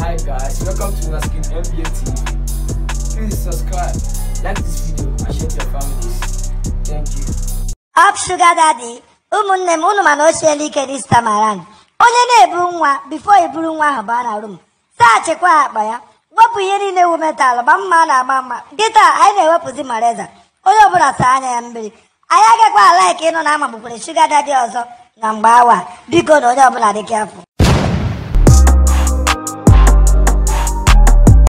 Hi guys, welcome to Naskin MBA TV. Please subscribe, like this video, and share to your families. Thank you. Up sugar daddy ụmụnne m unu mana o siela ike this time around onye na-ebu nwa bifo eburu nwa ahụ baa na rum saachịkwa akpa ya wepụ ihe niile ewu metalụ gba mma na-agba mma nkịta anyị na-ewepụzi mareza onye ọbụla saa anya ya mmiri anyị agakwa ala ike ịnụ na amagbukwere shuga daddy ọzọ na mgbe awa biko na onye ọbụla dị afọ